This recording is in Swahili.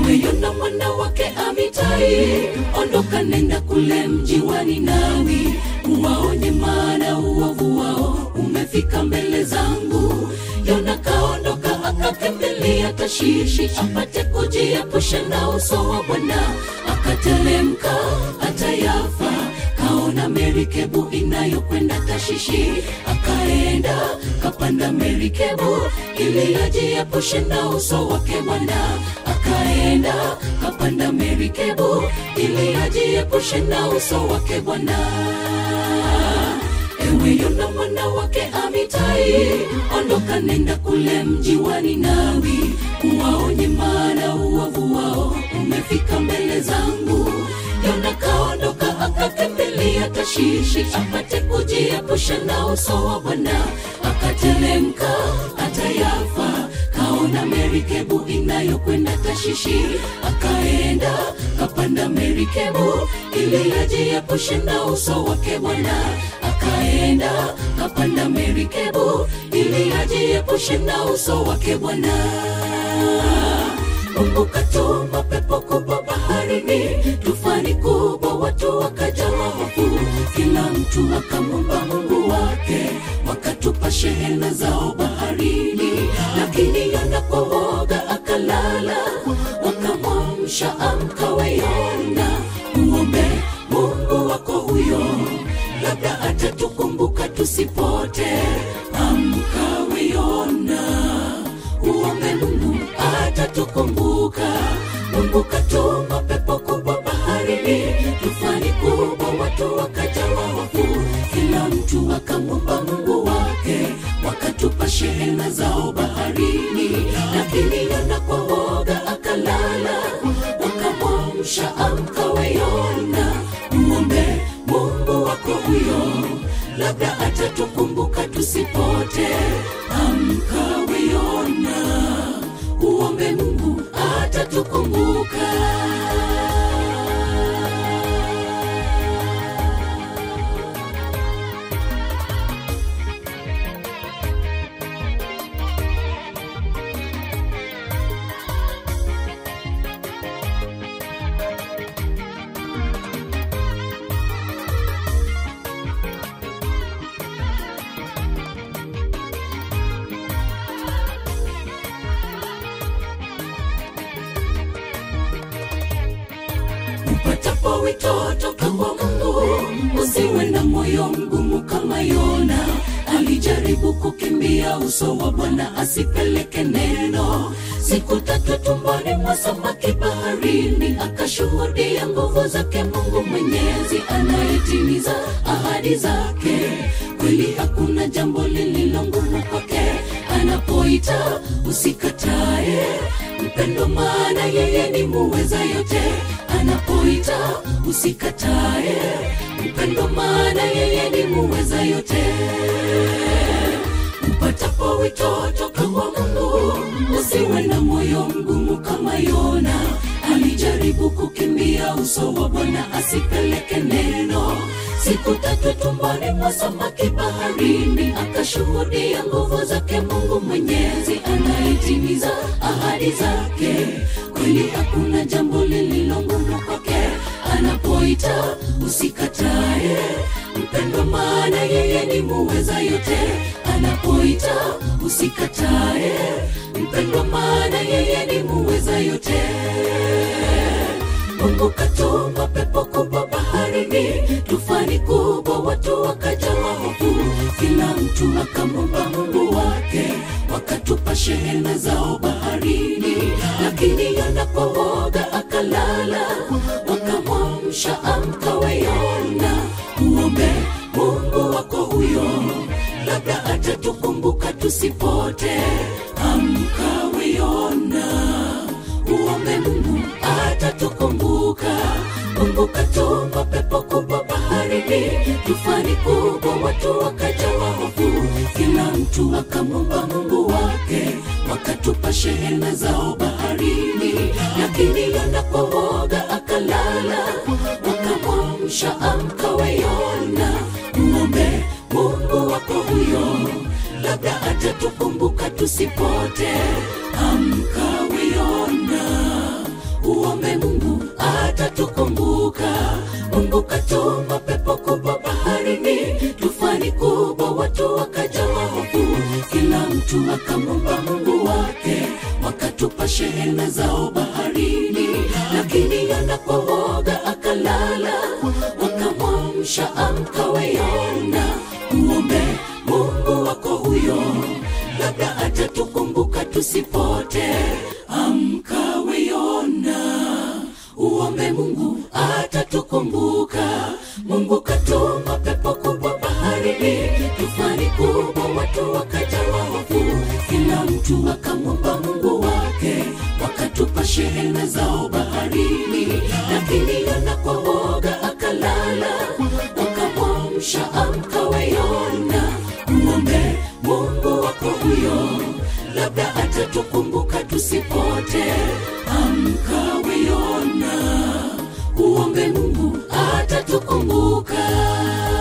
ewe Yona mwana wake Amitai, ondoka nenda kule mji wa Ninawi, uwaonye maana uovu wao umefika mbele zangu. Yona kaondoka akakimbilia Tashishi apate kujiepusha na uso wa Bwana, akatelemka hata Yafa kaona merikebu inayokwenda Tashishi, akaenda kapanda merikebu ili ajiepushe na uso wake Bwana, akaenda kapanda merikebu ili ajiepushe na uso wake Bwana. Ewe Yona mwana wake Amitai, ondoka nenda kule mji wa Ninawi, uwaonye maana uovu wao umefika mbele zangu. Yona kaondoka akakimbilia Tashishi apate kujiepusha na uso wa Bwana, akatelemka hata Yafa kaona merikebu inayokwenda Tashishi, akaenda kapanda merikebu ili ajiepushe na uso wake Bwana, akaenda kapanda merikebu ili ajiepushe na uso wake Bwana. Mungu katuma pepo kubwa baharini, tufani kubwa, watu wakajawa hofu, kila mtu akamwomba Mungu wake, wakatupa shehena zao baharini, lakini Yona kwa woga akalala, wakamwamsha, amka we Yona, muombe Mungu wako huyo, labda atatukumbuka tusipote. Amka we Yona, uombe Mungu atatukumbuka. Mungu katuma pepo kubwa baharini, tufani kubwa, watu wakajawa hofu, kila mtu akamwomba Mungu wake, wakatupa shehena zao baharini, lakini Yona kwa woga akalala, wakamwamsha, amka we Yona, muombe Mungu wako huyo, labda atatukumbuka tusipote. Amka we Yona, uombe Mungu atatukumbuka. upatapo wito toka kwa Mungu, usiwe na moyo mgumu kama Yona. Alijaribu kukimbia uso wa Bwana asipeleke neno, siku tatu tumboni mwa samaki baharini, akashuhudia nguvu zake Mungu Mwenyezi anayetimiza ahadi zake. Kweli hakuna jambo lililo ngumu kwake, anapoita usikatae mpendo, maana yeye ni muweza yote anapoita usikatae mpendo, maana yeye ni muweza yote. Upatapo wito toka kwa Mungu, usiwe na moyo mgumu kama Yona. Alijaribu kukimbia uso wa Bwana asipeleke neno, siku tatu tumboni mwa samaki baharini, akashuhudia nguvu zake Mungu Mwenyezi anayetimiza ahadi zake. Kweli hakuna jambo lililo ngumu kwake, anapoita usikatae mpendo, maana yeye ni muweza yote. Anapoita usikatae mpendo, maana yeye ni muweza yote. Mungu katuma pepo kubwa baharini, tufani kubwa, watu wakajawa hofu, kila mtu akamwomba Mungu wake, wakatupa shehena zao baharini, lakini Yona kwa woga akalala, wakamwamsha, amka we Yona, uombe Mungu wako huyo, labda atatukumbuka tusipote. Amka we Yona, uombe Mungu atatukumbuka. Mungu katuma pepo kubwa baharini, tufani kubwa, watu wakajawa hofu, kila mtu akamwomba Mungu wake, wakatupa shehena zao baharini, lakini Yona kwa woga akalala, wakamwamsha, amka we Yona, uombe Mungu wako huyo, labda atatukumbuka tusipote. Amka we Yona, atatukumbuka mungu katuma pepo kubwa baharini tufani kubwa watu wakajawa hofu kila mtu akamwomba mungu wake wakatupa shehena zao baharini lakini yanapowoga akalala wakamwamsha amkawe yona uombe mungu wako huyo labda atatukumbuka tusipote amkawe yona uombe mungu atatukumbuka mungu katuma pepo kubwa baharini tufani kubwa watu wakajawa hofu kila mtu akamwomba mungu wake wakatupa shehena zao baharini lakini yanapowoga akalala wakamwamsha amkawe yona uombe mungu wako huyo labda atatukumbuka tusipote amkawe yona uombe mungu atatukumbuka